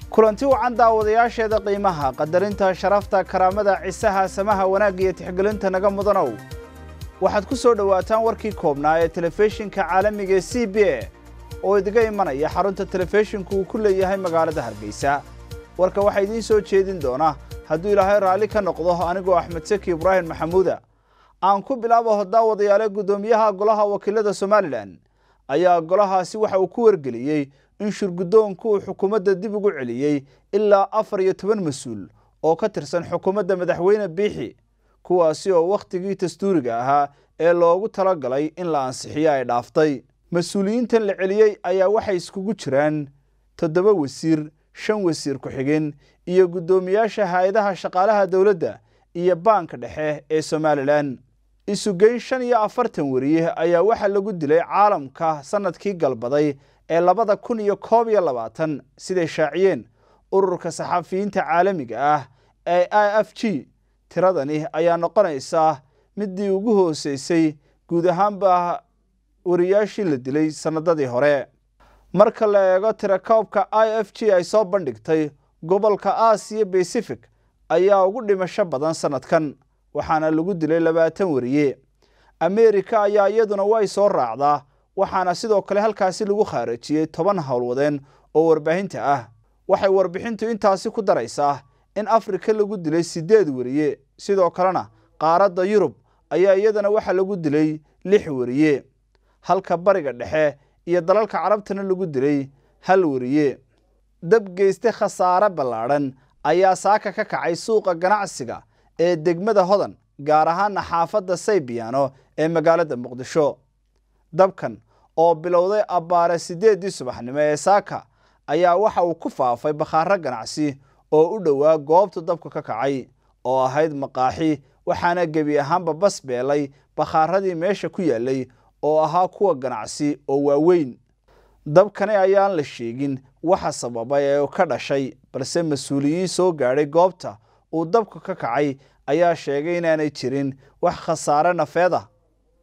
kulanti wacan daawadayaasheeda qiimaha qadarinta sharafta karaamada cisaha samaha wanaagga iyo tixgelinta naga mudanow waxaad ku soo dhowaataan warkii koobnaa ee telefishinka caalamiga ee c b a oo idiga imanaya xarunta telefishinku uu ku leeyahay magaalada hargeysa warka waxaa idiin soo jeedin doona hadduu ilaahay raalli ka noqdo anigoo axmed seki ibraahim maxamuuda aan ku bilaabo daawadayaale guddoomiyaha golaha wakiilada somalilan ayaa golahaasi waxa uu ku wargeliyey in shirguddoonku uu xukuumadda dib ugu celiyey ilaa afar iyo toban mas-uul oo ka tirsan xukuumadda madaxweyne biixi kuwaasi oo wakhtigii dastuuriga ahaa ee loogu talagalay in la ansixiyo ay dhaaftay mas-uuliyiintan la celiyey ayaa waxay iskugu jiraan toddoba wasiir shan wasiir ku-xigeen iyo guddoomiyaasha hay-adaha shaqaalaha dowladda iyo baanka dhexe ee somalilan isugeyn shan iyo afartan weriye ayaa waxaa lagu dilay caalamka sanadkii galbaday ee labada kun iyo koob iyo labaatan siday shaaciyeen ururka saxafiyiinta caalamiga ah ee i f g tiradani ayaa noqonaysaa midii ugu hooseysay guud ahaanba wariyaashii la dilay sanadadii hore marka la eego tirakoobka i f g ay soo bandhigtay gobolka aasiya bacific ayaa ugu dhimasho badan sanadkan waxaana lagu dilay labaatan wariye ameerika ayaa iyaduna way soo raacdaa waxaana sidoo kale halkaasi lagu khaarajiyey toban howlwadeen oo warbaahinta ah waxay warbixintu intaasi ku daraysaa in afrika lagu dilay siddeed wariye sidoo kalena qaaradda yurub ayaa iyadana waxaa lagu dilay lix wariye halka bariga dhexe iyo dalalka carabtana lagu dilay hal wariye dab geyste khasaare ballaadhan ayaa saaka ka kacay suuqa ganacsiga ee degmada hodan gaar ahaana xaafadda saybiyaano ee magaalada muqdisho dabkan oo bilowday abbaare siddeeddii subaxnimo ee saaka ayaa waxa uu ku faafay bakhaaro ganacsi oo u dhowaa goobtu dabka ka kacay oo ahayd maqaaxi waxaana gebi ahaanba bas beelay bakhaaradii meesha ku yaallay oo ahaa kuwa ganacsi oo waaweyn dabkani ayaan la sheegin waxa sababay ee ka dhashay balse mas-uuliyiin soo gaadhay goobta uu dabka ka kacay ayaa sheegay inaanay jirin wax khasaare nafeed ah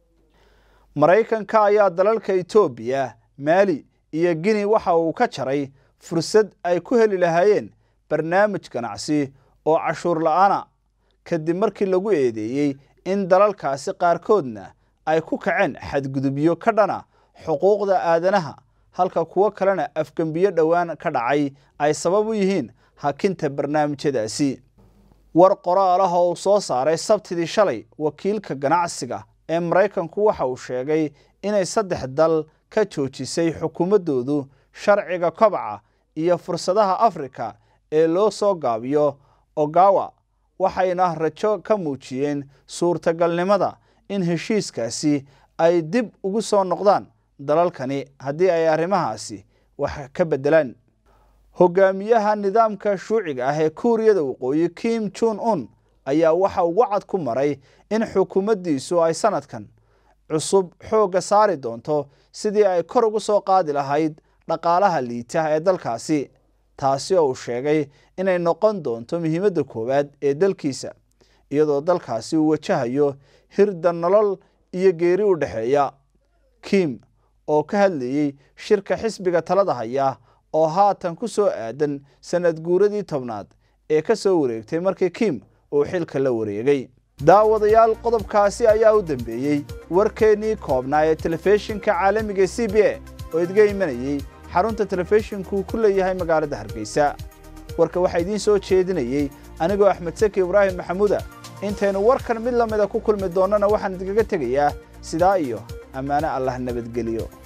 maraykanka ayaa dalalka etoobiya maali iyo gini waxa uu ka jaray fursad ay ku heli lahaayeen barnaamij ganacsi oo cashuur la-aana kadib markii lagu eedeeyey in dalalkaasi qaarkoodna ay ku kaceen xadgudubyo ka dhana xuquuqda aadanaha halka kuwo kalena afgembiyo dhowaan ka dhacay ay sabab u yihiin hakinta barnaamijyadaasi war qoraal ah oo uu soo saaray sabtidii shalay wakiilka ganacsiga ee maraykanku waxa uu sheegay inay saddex dal ka joojisay xukuumaddoodu sharciga kobaca iyo fursadaha afrika ee loo soo gaabiyo ogawa waxayna rajo ka muujiyeen suurtagalnimada in heshiiskaasi ay dib ugu soo noqdaan dalalkani haddii ay arrimahaasi wax ka beddelaan hogaamiyaha nidaamka shuuciga ah ee kuuriyada waqooyi kim jun un ayaa waxa uu wacad ku maray in xukuumaddiisu ay sanadkan cusub xoogga saari doonto sidii ay kor ugu soo qaadi lahayd dhaqaalaha liita ee dalkaasi taasi oo uu sheegay inay noqon doonto muhiimadda koowaad ee dalkiisa iyadoo dalkaasi uu wajahayo hirda nolol iyo geeri u dhexeeya kim oo ka hadlayey shirka xisbiga talada haya oo haatan ku soo aadan sanad guuradii tobnaad ee ka soo wareegtay markii kim uu xilka la wareegay daawadayaal qodobkaasi ayaa u dambeeyey warkeennii koobnaa ee telefishinka caalamiga c b a oo idga imanayey xarunta telefishinku ku leeyahay magaalada hargeysa warka waxaa idiin soo jeedinayey anigoo axmed seki ibraahim maxamuuda intaynu warkan mid lamida ku kulmi doonnana waxaan idinkaga tegayaa sidaa iyo ammaano allah nabadgeliyo